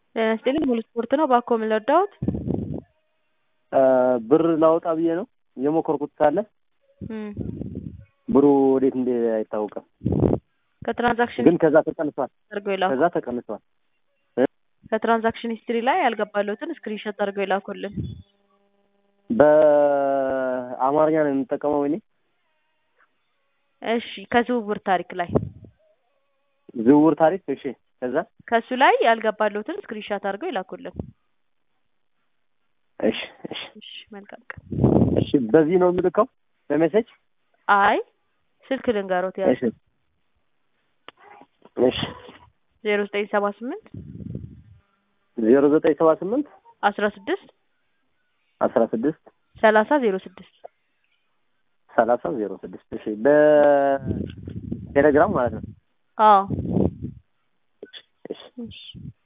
ጤና ይስጥልኝ ሙሉ ስፖርት ነው። እባክዎ ምን ልርዳዎት? ብር ላወጣ ብዬ ነው የሞከርኩት ሳለ እም ብሩ ወዴት እንደሄደ አይታወቅም። ከትራንዛክሽን ግን ከዛ ተቀንሷል። አድርገው ይላኩ። ከዛ ተቀንሷል። ከትራንዛክሽን ሂስትሪ ላይ ያልገባለሁትን ስክሪንሾት አድርገው ይላኩልን። በአማርኛ ነው የምጠቀመው እኔ። እሺ ከዝውውር ታሪክ ላይ ዝውውር ታሪክ እሺ። ከዛ ከሱ ላይ ያልገባለሁትን ስክሪንሾት አድርገው ይላኩልን። እሺ እሺ እሺ መልካም ቀን። እሺ በዚህ ነው የምልከው በሜሴጅ አይ ስልክ ልንገሮት ያዙ እሺ እሺ ዜሮ ዘጠኝ ሰባ ስምንት ዜሮ ዘጠኝ ሰባ ስምንት አስራ ስድስት አስራ ስድስት ሰላሳ ዜሮ ስድስት ሰላሳ ዜሮ ስድስት እሺ በቴሌግራም ማለት ነው። አዎ እሺ እሺ እሺ